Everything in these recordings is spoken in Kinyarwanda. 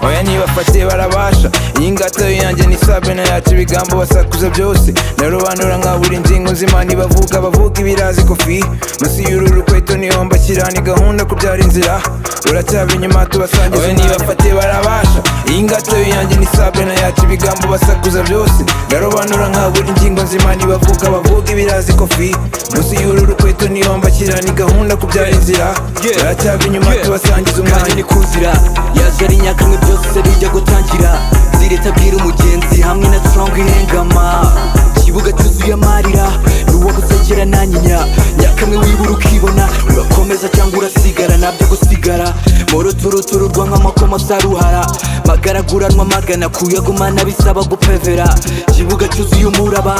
bamfatiye barabasha iyi ngato yanjye ni sabena yacu ibigambo basakuza byose narobanura nkabura ingingo z'imana ibavuga bavuga ibirazi kofi munsi y'uru rukweto niho mbashyira ni gahunda kubyara inzira uracyaba inyuma tubasangiza wowe nibafatiye barabasha iyi ngato yanjye ni sabena yacu ibigambo basakuza byose narobanura nkabura ingingo z'imana ibavuga bavuga ibirazi kofi munsi y'uru rukweto niho mbashyira ni gahunda kubyara inzira uracyaba inyuma tubasangiza kanya umwanya ni kuzira yaje ari nyakamwe byose bijya gutangira zireta abwira umugenzi hamwe na strong ihengama ikibuga cyuzuye amarira n'uwagusagera nanyinya nyakamwe wibura ukibona urakomeza cyangwa urasigara nabyo gusigara muruturutururwa nk'amakoma asaruhara magaraguranwa magana kuyagumana bisaba gupevera ikibuga cyuzuye umuraba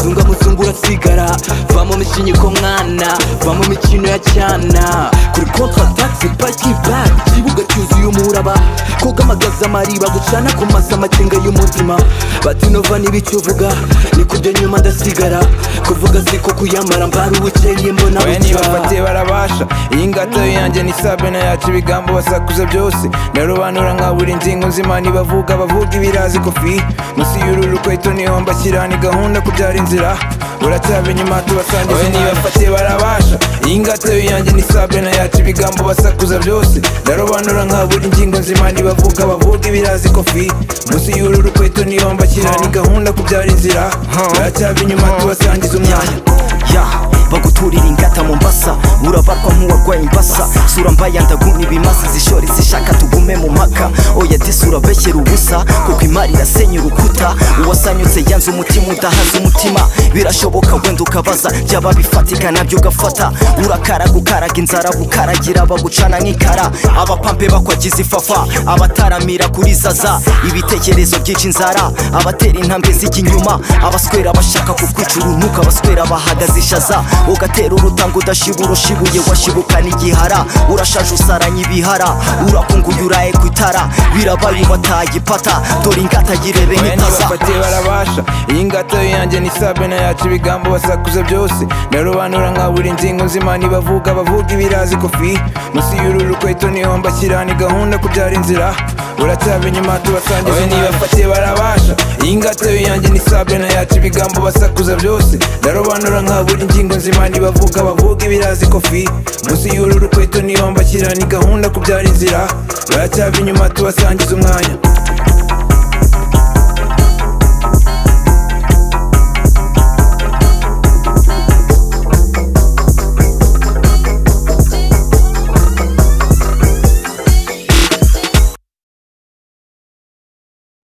zunga muzungu urasigara va mu mishinyiko mwana va mu mikino ya cyana kuri kontratagisi paki bagi ikibuga cyuzuye umuraba kugamagaza amariba gucana ku masa amakenga y'umutima batinova n'ibicyo uvuga ni kujya nyuma ndasigara kuvuga siko kuyamara mbara ubukeye mbona oya bucya nibafatiye barabasha iyi ngato yanjye ni sabena yacu ibigambo basakuza byose narobanura nkabura ingingo nzima nibavuga bavuga ibirazi kofi munsi y'uru rukweto niho mbashyira ni gahunda kubyara inzira uracyaba inyuma tubasangiza oya nibafatiye barabasha iyi ngato yanjye ni sabena yacu ibigambo basakuza byose narobanura nkabura ingingo nzima nibavuga bavuga ibirazi kofi munsi y'uru rukweto niho mbashyira ni gahunda kubyara inzira uracyaba inyuma tubasangiza umwanya ya baguturira ingata mu mbasa urabarwa nk'uwarwaye imbasa sura mbaya ndagumya ibimasa zishora izishaka tugume mu mpaka oya disi urabeshyera ubusa kuko imari irasenya urukuta uwasanyutse yanze umutima udahaza umutima birashoboka wenda ukabaza byaba bifatika nabyo ugafata urakara gukaraga inzara gukaragira bagucana nk'ikara abapampe bakwagiza ifafa abataramira kuri zaza ibitekerezo byica inzara abatera intambwe zijya inyuma abaswera bashaka kukwica urunuka abaswera bahagaze ishaza ugatera urutanga udashibura ushibuye washibukana igihara urashaje usaranye ibihara urakunguye uraye ku itara birabaye ubataye ipata dore ingata yirebe Oya nk'itaza nibafatiye barabasha iyi ngato yanjye ni sabena yacu ibigambo basakuza byose narobanura nkabura ingingo nzima nibavuga bavuga ibirazi kofi munsi y'uru rukweto niho mbashyira ni gahunda kubyara inzira uracyaba inyuma tubasangiza oya nibafatiye barabasha iyi ngato yanjye ni sabena yacu ibigambo basakuza byose narobanura nkabura ingingo nzima nibavuga bavuga ibirazi kofi munsi y'uru rukweto niho mbashyira ni gahunda kubyara inzira uracyaba inyuma tubasangiza umwanya